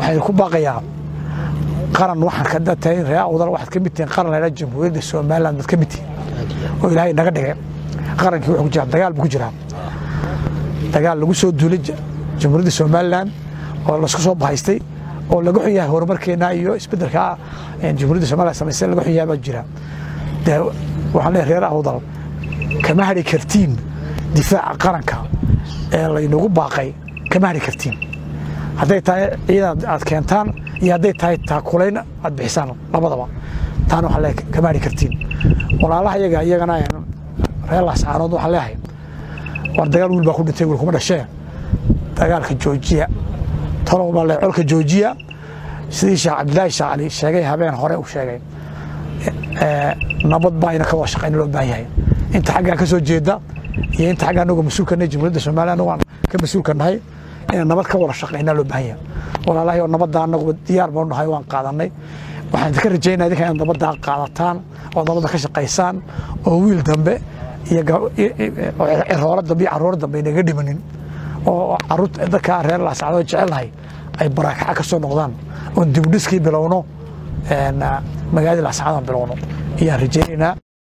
waxay ku baaqayaa qaran waxaan ka tahay reer awdal waxaad ka mid tihiin qaran la yidhaha jamhuuriyadda somaliland baad ka mid tihiin oo ilaahay naga dhigay qarankii wuxuu ku jiraa dagaal buu ku jiraa dagaal lagu soo duulay jamhuuriyadda somaliland oo lasku soo bahaystay oo laga xun yahay horumarkeena iyo isbedelka jamhuuriyadda somaliland samaysay laga xun yahay baa jira dee waxaan leeyahay reer awdal kama hadhi kartiin difaaca qaranka ee laynagu baaqay kama hadhi kartiin hadday tahay ciidan aad keentaan iyo hadday tahay taakulayn aad bixisaan labadaba taana waxaan leeyahay kama hadhi kartiin walaalaha iyaga iyagana reer laascaanood waxaan leeyahay war dagaal wiil baa ku dhintay wiil kuma dhashee dagaalka joojiya tolow baa le colka joojiya sidii sheekh cabdilaahi sheekh cali sheegay habeen hore uu sheegay nabad baa ina ka wada shaqayna loo baahan yahay inta xaggaa ka soo jeeda iyo inta xaggaa anagoo mas-uulka nahay jamhuuriyadda soomaaliya anagu aan ka mas-uulka nahay inaan nabad ka wada shaqaynaa loo baahan yahay walaalahay oo nabadda anagu diyaar baanu nahay waan qaadanay waxaan idinka rajaynaya idinka inaad nabaddaa qaadataan oo nabadda ka shaqaysaan oo wiil dambe iyo cirooro dambe iyo carruuro dambe inaga dhimanin oo caruurta dadka reer laascadoo jecelnahay ay baraakaca ka soo noqdaan oon dibudhiskii bilowno magaaladii laascadaan bilowno ayaan rajaynaynaa